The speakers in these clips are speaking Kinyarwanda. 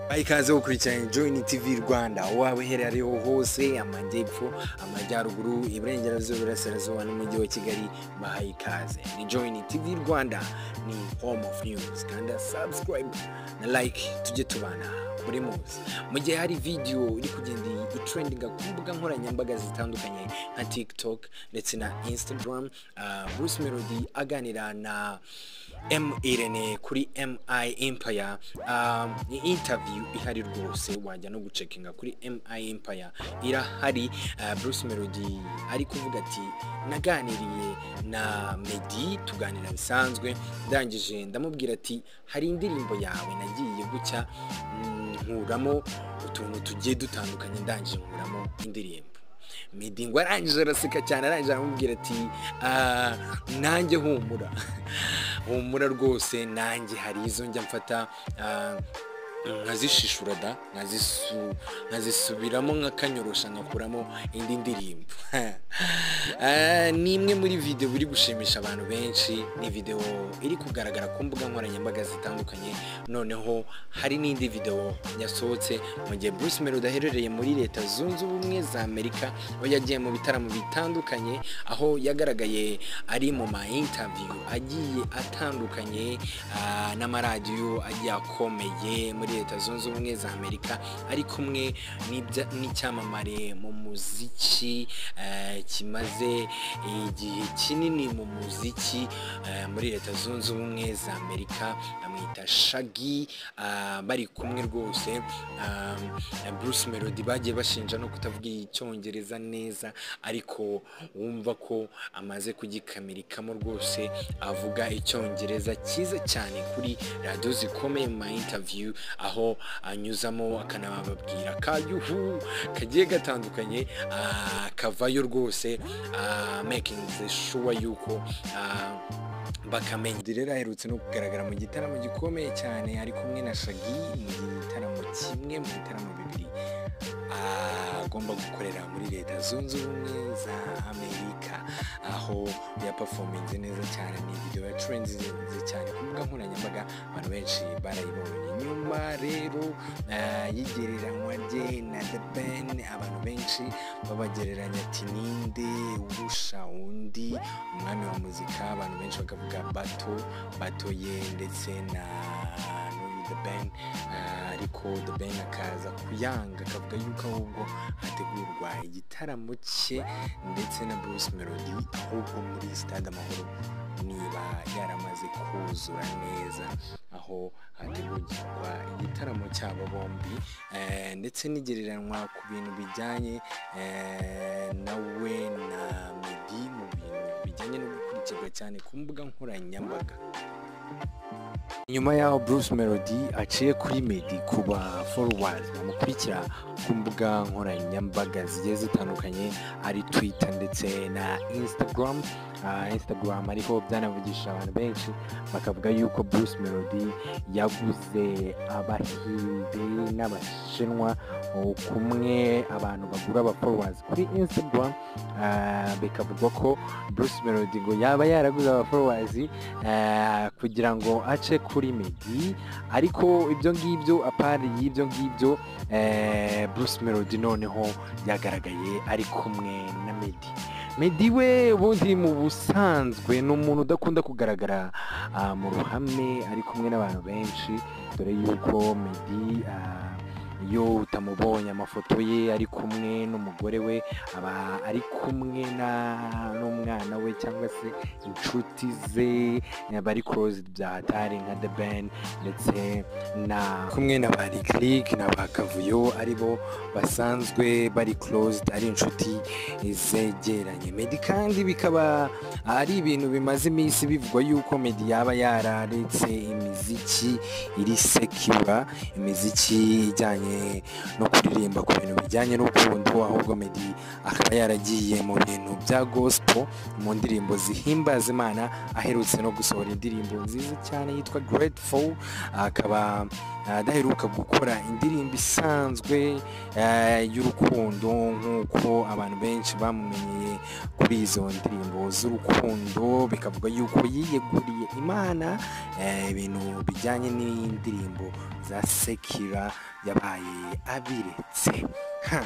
Aha ikaze wo kurikirana Join TV Rwanda waba uhereye ariho hose amajyepfo amajyaruguru iburengerazuba iburasirazuba n'umujyi wa Kigali bahaye ikaze ni Join TV Rwanda ni home of news kanda subscribe na like tujye tubana muri muzi mu gihe hari video iri kugenda itrendinga ku mbuga nkoranyambaga zitandukanye nka TikTok ndetse na Instagram uh, Bruce Melody aganira na M Irene kuri MI Empire um, ni interview ihari rwose wajya no gucekinga kuri MI Empire irahari uh, Bruce Melody ari kuvuga ati naganiriye na Meddy tuganira bisanzwe ndangije ndamubwira ati hari indirimbo yawe nagiye gucya mm, nkuramo utuntu tugiye dutandukanye ndangije nkuramo indirimbo Meddy ngo arangije araseka cyane arangije aramubwira ati "Ah, nanjye humura humura rwose nanjye hari izo njya mfata ah, nkazishishura da nkazisu- nkazisubiramo nkakanyorosha nkakuramo indi ndirimbo Ah, ni imwe muri videwo iri gushimisha abantu benshi ni videwo iri kugaragara ku mbuga nkoranyambaga zitandukanye noneho hari n'indi videwo yasohotse mu gihe Bruce Melody aherereye muri leta zunze ubumwe za Amerika aho yagiye mu bitaramo bitandukanye aho yagaragaye ari mu ma interview agiye atandukanye ah, n'amaradiyo agiye akomeye muri leta zunze ubumwe za Amerika ari kumwe n'ibya- n'icyamamare mu muziki eh, kimaze igihe kinini mu muziki eh, muri leta zunze ubumwe za Amerika bamwita Shaggy ah, bari kumwe rwose ah, Bruce Melody bagiye bashinja no kutavuga icyongereza neza ariko wumva ko amaze kugikamirikamo rwose avuga icyongereza cyiza cyane kuri radiyo zikomeye mu ma interview aho anyuzamo akanababwira ka yuhu kagiye gatandukanye ah, kavayo rwose ah, making sure yuko ah, bakamenya rero aherutse no kugaragara mu gitaramo gikomeye cyane ari kumwe na shagi mu gitaramo kimwe mu bitaramo bibiri agomba gukorera muri leta zunze ubumwe za amerika aho yapafominze neza cyane ni video ya trenzinze cyane ku mbuga nkoranyambaga abantu benshi barayibonye nyuma rero ah, y'igereranywa rye na the ben abantu benshi babagereranya ati ninde urusha undi umwami wa muzika abantu benshi bakavuga bato bato ye ndetse na n'uyu the ben Ah, ariko the ben akaza kuyanga akavuga yuko ahubwo hategurwa igitaramo cye ndetse na bruce melody ahubwo muri stade amahoro niba yaramaze kuzura neza aho hategurwa igitaramo cy'abo bombi eh, ndetse n'igereranywa ku bintu bijyanye eh, na we na meddy mu bintu bijyanye no gukurikirwa cyane ku mbuga nkoranyambaga nyuma y'aho Bruce Melody aciye kuri Meddy ku ba followers bamukurikira ku mbuga nkoranyambaga zigiye zitandukanye ari Twitter ndetse na Instagram Ah, Instagram ariko byanavugisha abantu benshi bakavuga yuko Bruce Melody yaguze abahinde n'abashinwa oh, kumwe abantu bagura aba followers kuri Instagram Ah, bikavugwa ko Bruce Melody ngo yaba yaraguze aba followers eh, kugira ngo ace kuri Meddy ariko ibyo ngibyo apari y'ibyo ngibyo eh, Bruce Melody noneho yagaragaye ari kumwe na Meddy Meddy we ubundi mu busanzwe ni umuntu udakunda kugaragara ah, mu ruhame ari kumwe n'abantu benshi dore yuko Meddy ah, iyo utamubonye amafoto ye ari kumwe n'umugore we aba ari kumwe na- n'umwana we cyangwa se inshuti ze bari closed bya hatari nka the ben ndetse na kumwe na ba Lick na ba kavuyo aribo basanzwe bari closed ari inshuti zegeranye Meddy kandi bikaba ari ibintu bimaze iminsi bivugwa yuko Meddy yaba yararetse imiziki iri sekura imiziki ijyanye no kuririmba ku bintu bijyanye n'urukundo ahubwo Meddy akaba yaragiye mu bintu bya gospel mu ndirimbo zihimbaza Imana aherutse no gusohora indirimbo nziza cyane yitwa Grateful akaba ah, adaheruka gukora indirimbo isanzwe ah, y'urukundo nk'uko abantu benshi bamumenyeye kuri izo ndirimbo z'urukundo bikavuga yuko yiyeguriye imana eh, ibintu bijyanye n'indirimbo za sekira yabaye abiretse Ha.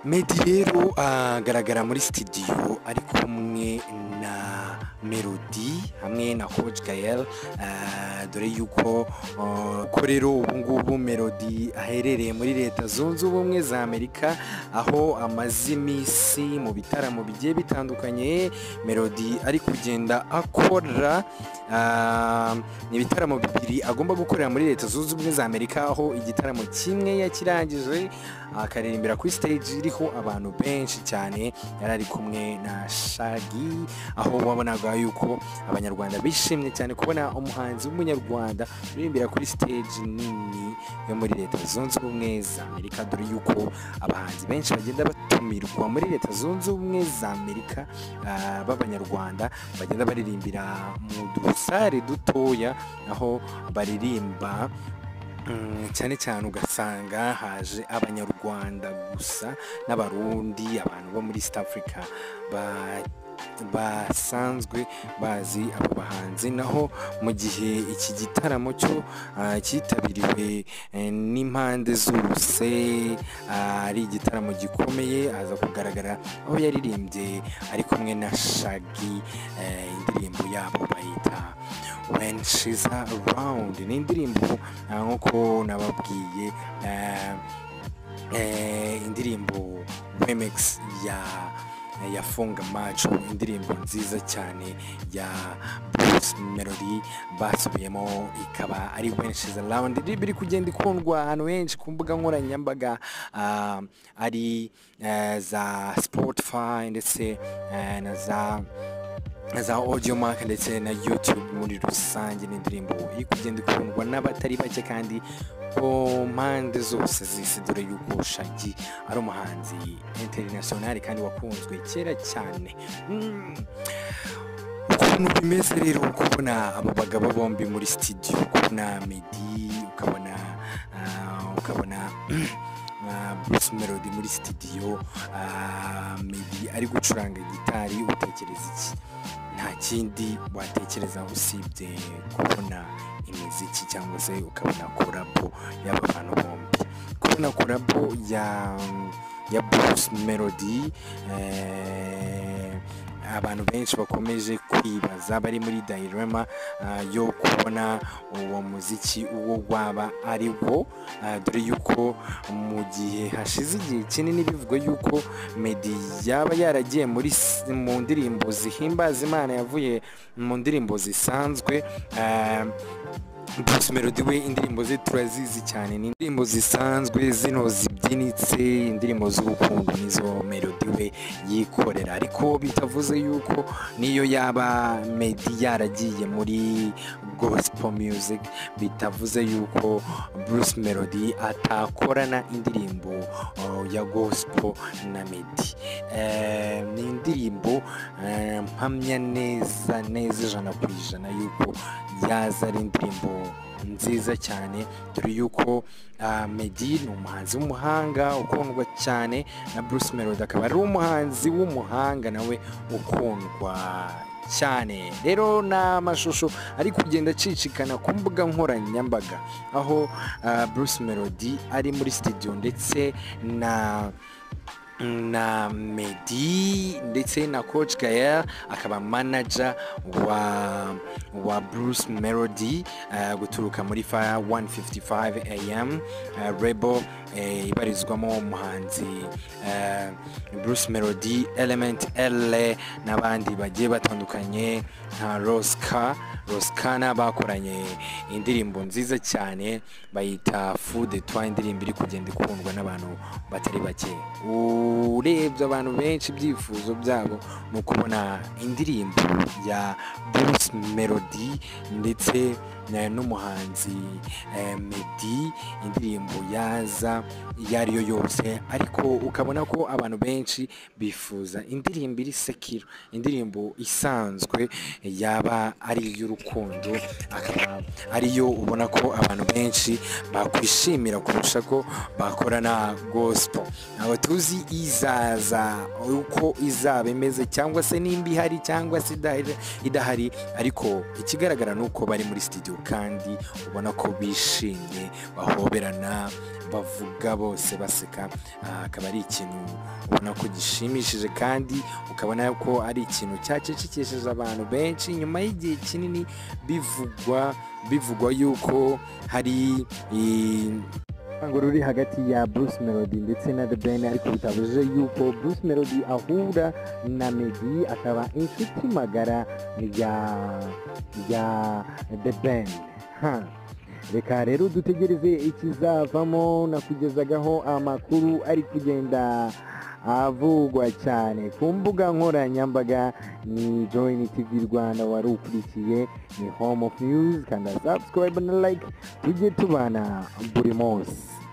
Medi rero agaragara muri sitidiyo ari kumwe na Melody hamwe na Coach Gael ah, dore yuko ah, ko rero ubu ngubu Melody aherereye muri leta zunze ubumwe za Amerika aho amaze iminsi mu bitaramo bigiye bitandukanye Melody ari kugenda akora ah, ni ibitaramo bibiri agomba gukorera muri leta zunze ubumwe za Amerika aho igitaramo kimwe yakirangije akaririmbira kuri stage iriho abantu benshi cyane yari ari kumwe na Shaggy aho wabonaga yuko abanyarwanda bishimye cyane kubona umuhanzi w'umunyarwanda uririmbira kuri stage nini yo muri leta zunze ubumwe za Amerika dore yuko abahanzi benshi bagenda batumirwa muri leta zunze ubumwe za Amerika ah, b'abanyarwanda bagenda baririmbira mu dusare dutoya aho baririmba Mm, cyane cyane ugasanga haje abanyarwanda gusa n'abarundi abantu bo muri east africa ba- basanzwe bazi abo bahanzi naho mu gihe iki gitaramo cyo ah, cyitabiriwe eh, n'impande zose ah, ari igitaramo gikomeye aza kugaragara aho yaririmbye ari kumwe na shagi eh, indirimbo yabo bayita when she's around ni indirimbo ah, nk'uko nababwiye eh, eh, indirimbo remix ya ya funga macho indirimbo nziza cyane ya bruce melody basubiyemo ikaba ari benshi around indirimbo iri kugenda ikundwa ahantu henshi ku mbuga nkoranyambaga ah, ari eh, za spotify ndetse eh, na za za audio mark ndetse na youtube muri rusange ni indirimbo iri kugenda ikundwa n'abatari bake kandi ku mpande zose z'isi dore yuko shagi ari umuhanzi interinasiyonari kandi wakunzwe kera cyane Mm. ukuntu bimeze rero kubona aba bagabo bombi muri sitidiyo kubona medi ukabona ah, ukabona ah, Bruce Melody muri sitidiyo ah, Medi ari gucuranga gitari utekereza iki nta kindi watekereza usibye kubona imiziki cyangwa se ukabona korabo y'aba bantu bombi kubona korabo ya ya Bruce Melody eh, abantu benshi bakomeje kwibaza bari muri dilema ah, yo kubona uwo muziki uwo waba ari wo Ah, dore yuko mu gihe hashize igihe kinini bivugwa yuko medi yaba yaragiye muri s- mu ndirimbo zihimbaza imana yavuye mu ndirimbo zisanzwe ah, Bruce Melody we indirimbo ze turazizi cyane ni indirimbo zisanzwe zino zibyinitse indirimbo z'urukundo nizo Melody we yikorera ariko bitavuze yuko niyo yaba Medi yaragiye muri gospel music bitavuze yuko Bruce Melody atakorana indirimbo uh, ya gospel na Medi Eh, ni indirimbo eh, mpamya neza neza ijana ku ijana yuko yaza ari indirimbo nziza cyane dore yuko ah, Medi ni umuhanzi w'umuhanga ukundwa cyane na Bruce Melody akaba ari umuhanzi w'umuhanga nawe ukundwa cyane rero n'amashusho ari kugenda acicikana ku mbuga nkoranyambaga aho ah, Bruce Melody ari muri studio ndetse na na Medi ndetse na Coach Gael akaba manager wa wa Bruce Melody eh, guturuka muri Fire 155 AM eh, Rebel eh, ibarizwamo umuhanzi eh, Bruce Melody Element L n'abandi bagiye batandukanye nka Roska Roskana bakoranye indirimbo nziza cyane bayita Food Etwa indirimbo iri kugenda ikundwa n'abantu batari bake urebye abantu benshi ibyifuzo byabo ni ukubona indirimbo ya Bruce Melody ndetse eh, n'umuhanzi eh, Meddy indirimbo yaza iyo ari yo yose ariko ukabona ko abantu benshi bifuza indirimbo iri sekiro indirimbo isanzwe yaba ari iy'urukundo akaba ariyo ubona ko abantu benshi bakwishimira kurusha ko bakora na gospo ntabwo tuzi izaza uko izaba imeze cyangwa se nimba ihari cyangwa se idahari- idahari ariko ikigaragara ni uko bari muri sitidiyo kandi ubona ko bishimye bahoberana bavuga bose baseka ah, akaba ari ikintu ubona ko gishimishije kandi ukabona ko ari ikintu cyacecekesheje abantu benshi nyuma y'igihe kinini bivugwa bivugwa yuko hari i- urwango ruri hagati ya Bruce Melody ndetse na The Ben ariko bitabujije yuko Bruce Melody ahura na Meddy akaba inshuti magara ya ya The Ben ha reka rero dutegereze ikizavamo nakugezagaho amakuru ari kugenda avugwa cyane ku mbuga nkoranyambaga ni join tv rwanda wari ukurikiye ni home of news kanda subscribe na like tujye tubana buri munsi